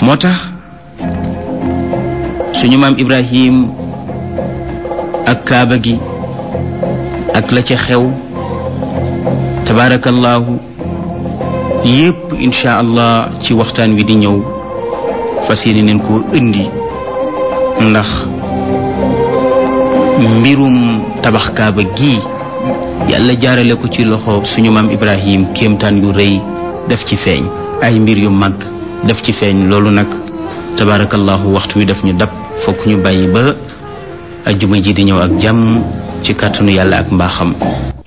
moo tax suñu maam Ibrahim ak kaaba gi ak la ca xew tabaarakallaahu yépp incha allah ci waxtaan wi di ñëw fas yéene neen koo indi ndax mbirum tabax kaaba gi yàlla jaarale ko ci loxo suñu maam Ibrahim kéemtaan yu rëy def ci feeñ ay mbir yu mag def ci feeñ loolu nag tabaarakallaahu waxtu wi daf ñu dab fokk ñu bàyyi ba ajjuma ji di ñëw ak jàmm ci kàttanu yàlla ak mbaaxam